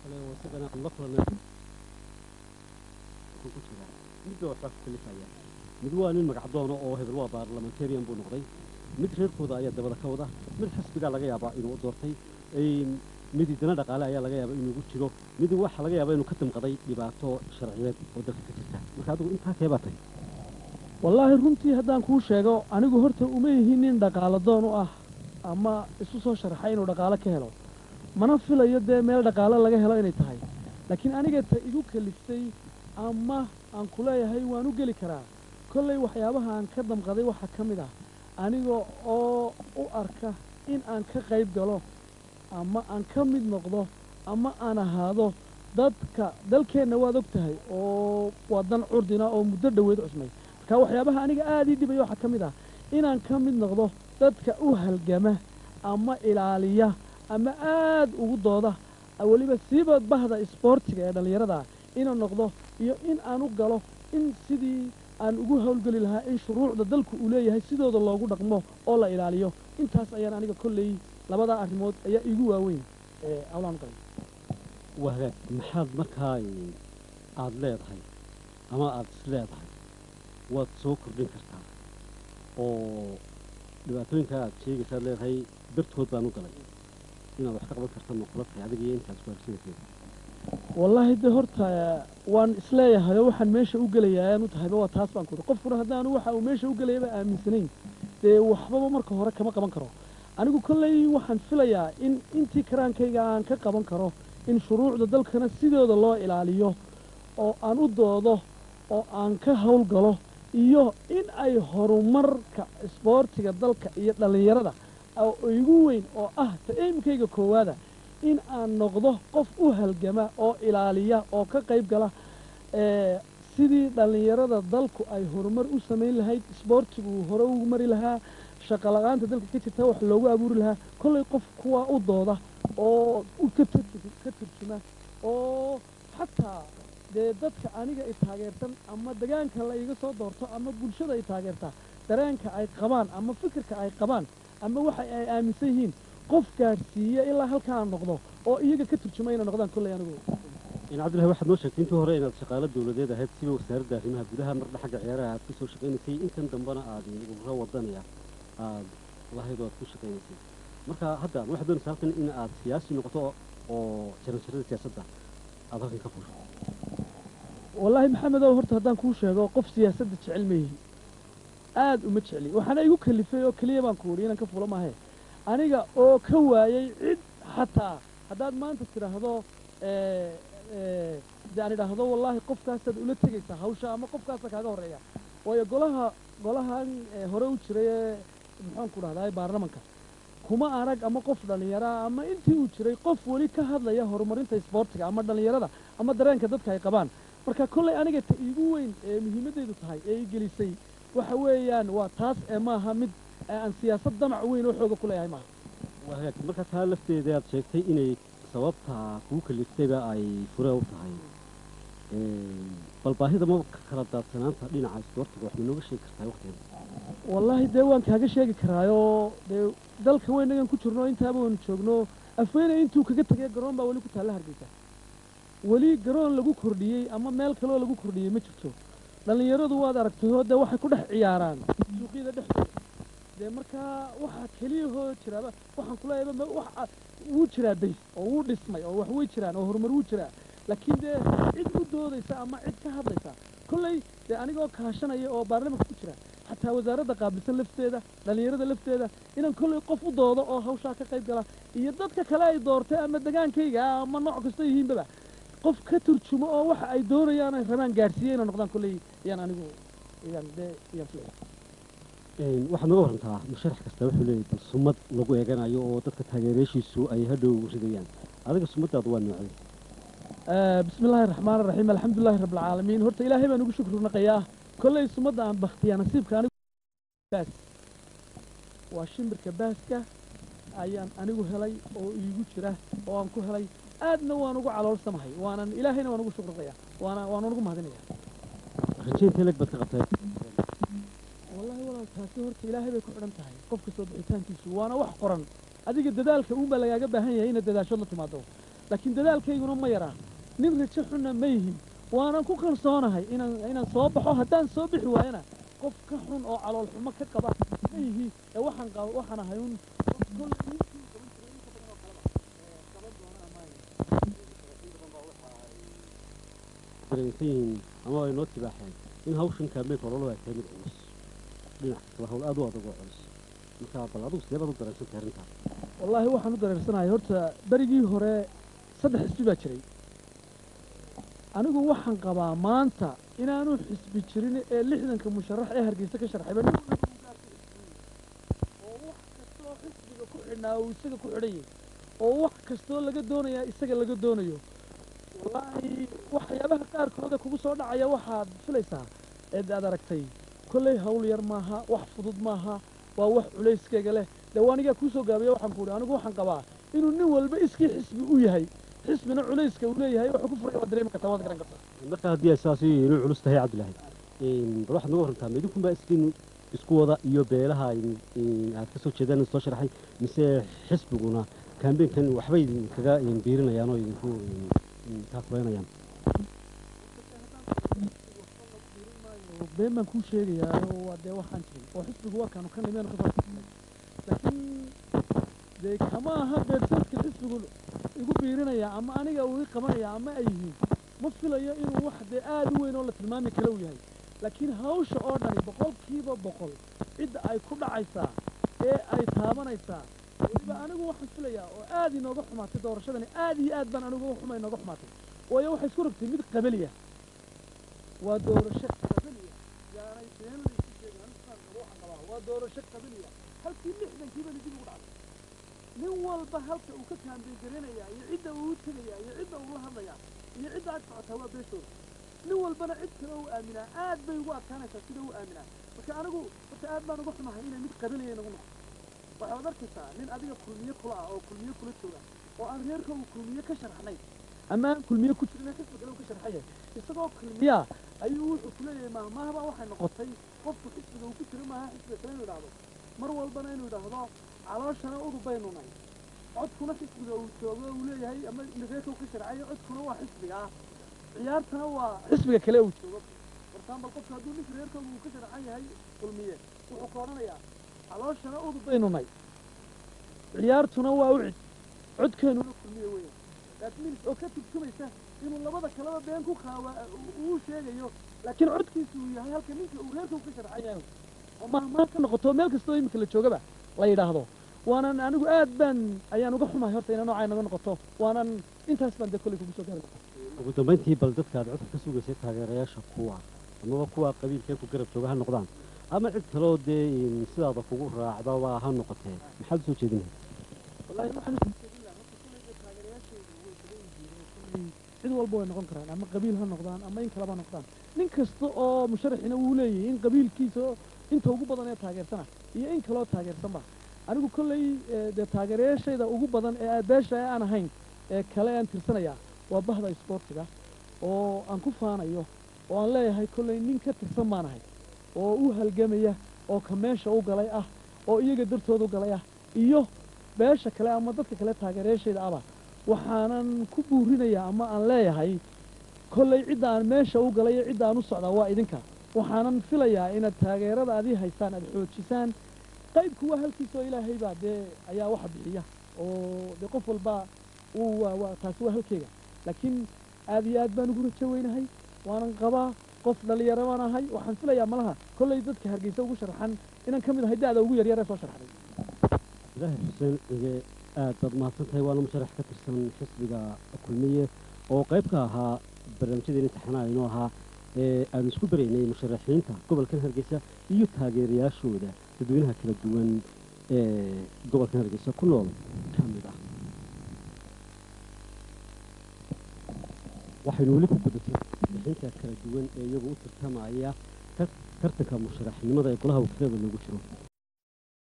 kale oo isagana aan la kulanay wuxuu ku jiraa midba waxbaa ku kalifaya mid waa nin magacdoono oo hebel waa baarlamentarian buu noqday mid reerkooda ayaa dabada ka wada mid xisbigaa laga yaabaa inuu u doortay mid dana dhaqaale ayaa laga yaabaa inuu ugu jiro mid waxa laga yaabaa inuu ka damqaday dhibaato sharciyeed oo dalka ka jirta marka adigu intaa kee baa tahay wallaahi runtii haddaan kuu sheego anigu horta uma yihin nin dhaqaalo doon u ah ama isu soo sharaxay inuu dhaqaalo ka helo mana filayo dee meel dhaqaalo laga helo inay tahay laakiin aniga ta igu kaliftay ama aan ku leeyahay waan u geli karaa kollay waxyaabaha aan ka damqaday waxaa ka mid ah aniga oo u arka in aan ka qayb galo ama aan ka mid noqdo ama aan ahaado dadka dalkeenna waad og tahay oo waa dan curdina oo muddo dhoweed cusmay marka waxyaabaha aniga aada ii dhibaya waxaa ka mid ah inaan ka mid noqdo dadka u halgama ama ilaaliya ama aad ugu dooda weliba siiba bahda isboortiga ee dhallinyarada inuu noqdo iyo in aan u galo in sidii aan ugu howlgeli lahaa in shuruucda dalku uu leeyahay sidooda loogu dhaqmo oo la ilaaliyo intaas ayaan aniga kolley labadaa arrimood ayaa iigu waaweyn ee hawlaan u galay waa hagaag maxaad markaa aada leedahay ama aada is leedahay waad soo kordhin kartaa oo dhibaatooyinka aad sheegaysaad leedahay dartood baan u galay inaad wax ka qaban karta ma kula tahay adiga iyo intaas waarsinaysa wallaahi de horta waan isleeyahay oo waxaan meesha u gelayaa ayaan u tahayba waa taas baan ku qofkuna haddaanu waxa uu meesha u gelayaba aaminsanayn dee waxbaba marka hore kama qaban karo anigu kolley waxaan filayaa in intii karaankayga aan ka qaban karo in shuruucda dalkana sidooda loo ilaaliyo oo aan u doodo oo aan ka howlgalo iyo in ay horumarka isboortiga dalka iyo dhallinyarada oo igu weyn oo ah ta eemkayga koowaada in aan noqdo qof u halgama oo ilaaliya oo ka qayb gala sidii dhallinyarada dalku ay horumar u samayn lahayd isboortigu uu hore ugu mari lahaa shaqa la-aanta dalka ka jirta wax loogu abuuri lahaa kollay qof kuwaa u dooda oo ka ka turjuma oo xataa dee dadka aniga i taageersan ama degaanka la iga soo doorto ama bulshada i taageerta dareenka ay qabaan ama fikirka ay qabaan ama waxa ay aaminsan yihiin qof gaadhsiiya ilaa halkaa noqdo oo iyaga ka turjuma inay noqdaan kolley anigu in cabdillahi waxaad noo sheegtay intii hore inaad shaqaalo dawladeed ahayd siba wasaaradda arrimaha gudaha marna xagga ciyaaraha aad ka soo shaqaynaysay intan dambena aad ururo wadanaya aad lahayd oo aad ku shaqaynaysay marka hadda waxaad doonaysaa halkan in aad siyaasi noqoto oo jaranjarada siyaasadda aad halkan ka fusho wallaahi maxamedow horta haddaan kuu sheego qof siyaasadda jecel ma yihi aad uma jecli waxaana igu kalifay oo keliya baan ku wudhi inaan ka fulo maahe aniga oo ka waayey cid xataa haddaad maanta tidhaahdo de aan idhaahdo wallaahi qofkaasaad ula tegaysaa hawsha ama qofkaasa kaaga horreeya waayo golaha golahan hore u jiray ee muxuan ku dhahdaa baarlamanka kuma arag ama qof dhallinyaraa ama intii uu jiray qof weli ka hadlaya horumarinta isboortiga ama dhallinyarada ama dareenka dadka ay qabaan marka kollay aniga ta iigu weyn ee muhiimaddeedu tahay ee i gelisay waxa weeyaan waa taas ee maaha mid aan siyaasad damac weyn oo xooga ku leeyahay maaha waa hagaag marka taa lafteeda aad sheegtay inay sababta kugu kaliftayba ay fure u tahay bal baahida ma kala daadsanaanta dhinaca isboortiga wax ma nooga sheegi kartaa waqtigan wallaahi dee waan kaaga sheegi karaayoo dee dalka weynagan ku jirno intaaba waynu joogno afweyne intuu kaga tegay garoon baa weli ku taalla hargeysa weli garoon lagu kordhiyey ama meel kaloo lagu kordhiyey ma jirto dhallinyaradu waad aragtayoo dee waxay ku dhex ciyaaraan suuqyada dhexdooda dee markaa waxaa keliyahoo jiraaba waxaan kuleeyaba wuu jiraa days oo wuu dhismay oo wax way jiraan oo horumar wuu jiraa laakiin dee cid u doodaysa ama cid ka hadlaysa kolley dee anigoo kaashanaya oo baarlamanka ku jira xataa wasaaradda qaabilsan lafteeda dhallinyarada lafteeda inaan kolley qof u doodo oo hawshaa ka qayb gala iyo dadka kale ay doortay ama degaankayga ama nooc kasta yihiinbaba qof ka turjumo oo waxa ay doonayaan ay rabaan gaadhsiiya inay noqdaan kolley ayaan anigu ayaan dee ayaan filaya waxaad naga warantaa musharax kasta wuxuu leeyahay bal sumad lagu eeganayo oo dadka taageerayaashiisu ay hadhow ridayaan adiga sumaddaadu waa noocday bismi illaahi raxmaan raxiim alxamdulilahi rabbilcaalamiin horta ilaahay baan ugu shukri naqayaa kolley sumadda aan baktiyaa nasiibka anigu baas waa shimbirka baaska ayaan anigu helay oo iigu jira oo aan ku helay aadna waan ugu caloolsamahay waanan ilaahayna waan ugu shukri naqayaa waana waanan ugu mahadinaya rajaynta leg baad ka qabtaa wallahi walaal taasi horta ilaahay bay ku xidhan tahay qofka soo bixitaankiisu waana wax qoran adiga dadaalka uunbaa lagaaga baahan yahay inaad dadaashood la timaado laakiin dadaalkayguna ma yaraa nin rajo xunna ma yihin waanan ku kalsoonahay inaan inaan soo baxo haddaan soo bixi waayana qof ka xun oo calool xumo ka qaba ma yihi ee waxaan qaba waxaan ahay un qof kolley ninkii qaban jiray inta badan oo kaleba ee qaban doona ama dareensan yihiin ama ay noo tibaaxeen in hawshan kaambeynka ololo ay tahay mid culus dhinac kastaba hawl aad u adag oo culus marka bal adigu sidee baad u dareensan tahay arrintaas wallaahi waxaan u dareersanahay horta berigii hore saddex xisbi baa jiray anigu waxaan qabaa maanta inaanu xisbi jirin ee lixdanka musharax ee hargeysa ka sharxayba nin walba uu gaarka xisbiyey oo wax kastoo xisbiga ku xidhnaa uu isaga ku xidhan yahay oo wax kastoo laga doonayaa isaga laga doonayo wallaahi waxyaabaha qaarkooda kugu soo dhacaya waxaad filaysaa eed aad aragtay kolley hawl yar maaha wax fudud maaha waa wax culayskeyga leh dee waa anigaa kuu soo gaabiya waxaan ku uhi anigu waxaan qabaa inuu nin walba iskii xisbi u yahay xisbina culayska uu leeyahay wuxuu ku furaya waad dareemi kartaa waad garan kartaa marka haddii ay saasi inuu culus tahay cabdilaahi bal waxaad naga warantaa ma idinkunbaa iskiin isku wada iyo beelaha aad ka soo jeedaan soo sharaxay mise xisbiguna kaambeynkan waxbay idinkaga biirinayaan oo idinku kaafuleynayaan been baan kuu sheegayaa oo waa dee waxaan jirin oo xisbigu waa kaanu ka nimeenu ka soo laakiin dee kama aha beersadka xisbigu igu biirinaya ama aniga uu ii qabanaya ama ay yihiin ma filayo inuu wax dee aad u weyn oo la tilmaami kale uu yahay laakiin hawsha oo dhani boqolkiiba boqol cidda ay ku dhacaysaa ee ay taabanaysaa weliba anigu waxaan filayaa oo aad inooga xumaatay doorashadani aad iyo aad baan anigu xuma inooga xumaatay waayo waxay isku rogtay mid qabaliya waa doorasho qabaliya yaanay been laysu sheegin anigaan qabo waxaan qabaa waa doorasho qabaliya halkii lixdankiiba dib ugu dhacday nin walba halka uu ka kaambeegarinaya iyo cidda uu u tegaya iyo cidda uu la hadlaya iyo cidda ag socotaa waa beeshooda nin walbana cid kale u aaminaa aad bay ugu adkaanaysaa sida u aaminaa marka anigu horta aad baan uga xumahay inay mid qabaliya inagu noqo waxaad arkaysaa nin adiga kulmiye kula ah oo kulmiye kula jooga oo aan reerka uu kulmiye ka sharxnay ama aan kulmiye ku jirin xisbi kale uu ka sharxaya isagoo kulmiyaa ayuu wuxuu ku leeyahay maahmaahba waxay noqotay qofku xisbiga uu ku jiro maaha xisbiga kale inuu idhaahdo mar walbana inuu idhaahdo calooshana udub baynu nahay codkuna xisbiga uu joogo uu leeyahay ama reerka uu ka sharcayo codkuna waa xisbiga ah ciyaartana waa xisbiga kale uu joogo wartaan qofka hadduu ninka reerkooda uu ka sharcan yahay kulmiye wuxuu ka odhanayaa calooshana udub baynu nahay ciyaartuna waa ucid codkeenuna kulmiye weeyaan laakiin oo ka turjumaysa inuu labada kaleba been ku qaawa uu sheegayo laakiin codkiisu uu yahay halka ninka uu reerka uu ka sharcan yahay oo mahmaa ka noqoto meel kastoo iminka la joogaba la yidhaahdo waanan anigu aad baan ayaan uga xumahay horta ina noocaa naga noqoto waanan intaas baan dee kolley kugu soo gaari ugu dambayntii bal dadkaad codka ka sugaysay taageerayaasha kuwa amaba kuwa qabiilkee ku garab jooga ha noqdaan ama cid kaloo dee sidaada kugu raacdaba ha noqotee maxaad usoo jeedinahay wallahi waxaan usoo jeedin lahaa horta kolley dee taageerayaashaydu way badan yihiin oo kolley cid walba way noqon karaan ama qabiil ha noqdaan ama in kaleba ha noqdaan nin kasta oo musharaxina wuu leeyahay in qabiilkiisa inta ugu badan ee taageersana iyo in kaloo taageersanba anigu kolley dee taageerayaashayda ugu badan ee beesha ee aan ahayn ee kale aan tirsanayaa waa bahda isboortiga oo aan ku faanayo oo aan leeyahay kolley nin ka tirsan baan ahay oo u halgamaya oo ka meesha u galay ah oo iyaga dartooda u galay ah iyo beesha kale ama dadka kale taageerayaashayda aba waxaanan ku buurinayaa ama aan leeyahay kolley cidda aan meesha u galay iyo cidda aan u socdaa waa idinka waxaanan filayaa inaad taageerada adii haysaan aad xoojisaan qaybku waa halkiisoo ilaahay baa dee ayaa waxa bixiya oo dee qof walba uu waa waa taasi waa halkeega laakiin aad iyo aad baan ugu rajo weynahay waanan qabaa qof dhalinyaro baan ahay waxaan filayaa malaha kolley dadka hargeysa ugu sharxan inaan ka mid ahay da'da ugu yaryar ee soo sharxday ilaahay xuseen cige aad baad mahadsan tahay waana musharax ka tirsan xisbiga kulmiye oo qayb ka ahaa barnaamijyadeen imtixaanaha inoo ahaa ee aanu isku baraynay musharaxiinta gobolkan hargeysa iyo taageerayaashooda dadweynaha kala duwan ee gobolkan hargeysa ku nool ka mid ah waxaynu weli ku gudatay bixinta kala duwan ee iyagu u tartamaya tartanka musharaxnimada ee golaha wakiilada loogu jiro